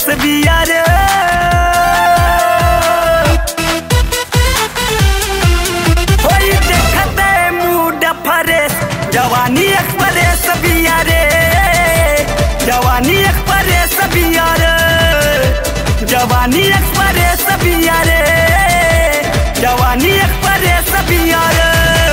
परदेश बिया रे होई देखते मूड फरेश जवानी एक्सप्रेस बिया रे जवानी एक्सप्रेस बिया रे जवानी एक्सप्रेस बिया रे जवानी एक्सप्रेस बिया रे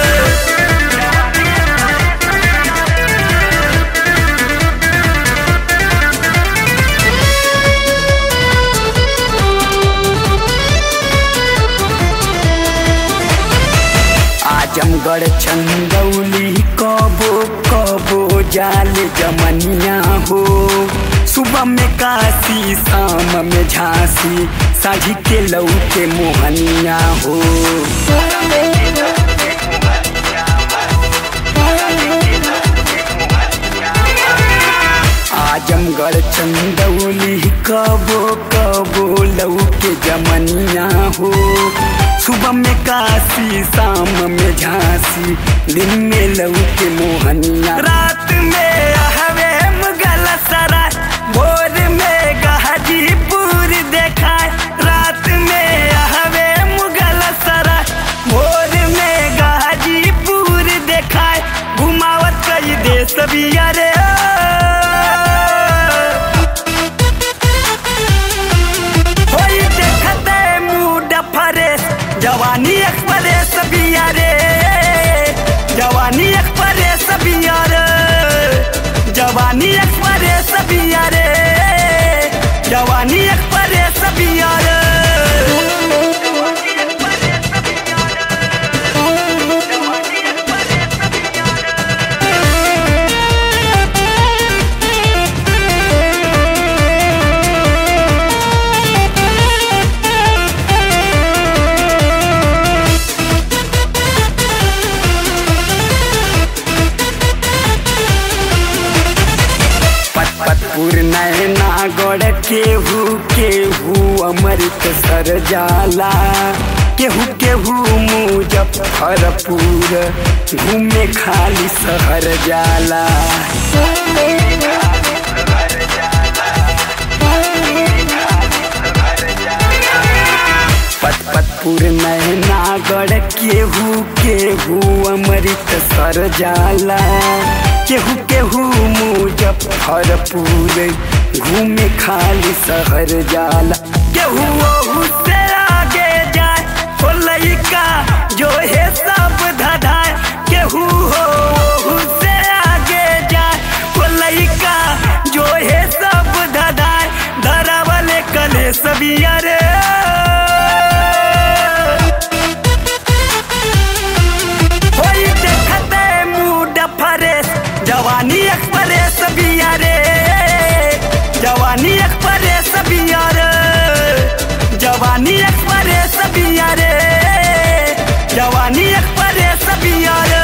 आजमगढ़ चंदौली कबो कबो जाल जमनिया हो सुबह में काशी शाम में झांसी साझी के लऊ के मोहनिया हो आजमगढ़ चंदौली कबो कबो लऊ के जमनिया हो सुबह में काशी शाम में झांसी दिन में लऊ के मोहनिया रात में हवे मुगल सराय भोर में गाजीपुर देखाए रात में हवे मुगल सराय भोर में गाजीपुर देखाए घुमावत कई देश बिया रे होई देखते मूड फरेश जवानी एक्सप्रेस बिया रे जवानी एक्सप्रेस बिया रे जवानी एक्सप्रेस बिया रे जवानी एक्सप्रेस बिया रे पतपुर नैना गढ़ केहू केहू अमृत सर जाला केहू केहू मुजफ्फरपुर घूमे खाली शहर जाला पतपुर नैना गढ़ केहू केहू अमृत सर जाला केहू केहू मुजफ्फरपुर घूमे खाली शहर जाला केहू ओहू से आगे जाए हो लइका जो है सब धधाए केहू हो ओहू से आगे जाए हो लइका जो है सब धधाए धरावले कले सबिया रे होई देखते मूड फरेश जवानी एक्सप्रेस बिया रे जवानी एक्सप्रेस बिया रे जवानी एक्सप्रेस बिया रे जवानी एक्सप्रेस बिया रे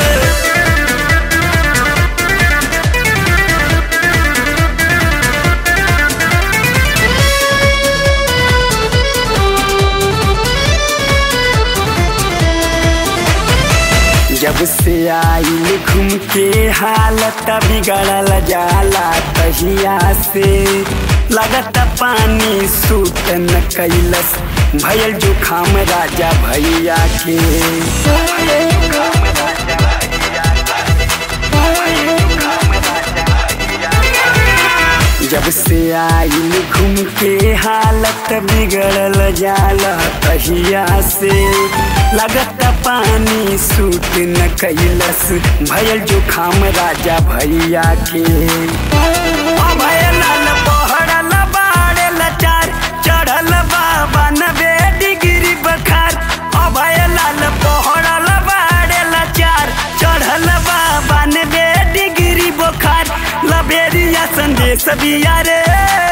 जब से आई घूम के हालत बिगड़ल जाला तहिया से लगत पानी सूत न कैलस भयल जुखाम राजा भैया के जब से आई घूम के हालत बिगड़ल जाला तहिया से लगत पानी सूट न कैलस भयल जुखाम राजा भैया के अभय लाल पहड़ल बाड़े लचार चढ़ल बाबा नबे डिग्री बखार अभय लाल पहड़ल बाड़े लचार चढ़ल बाबा नबे डिग्री बुखार लबेरिया संदेश बिया रे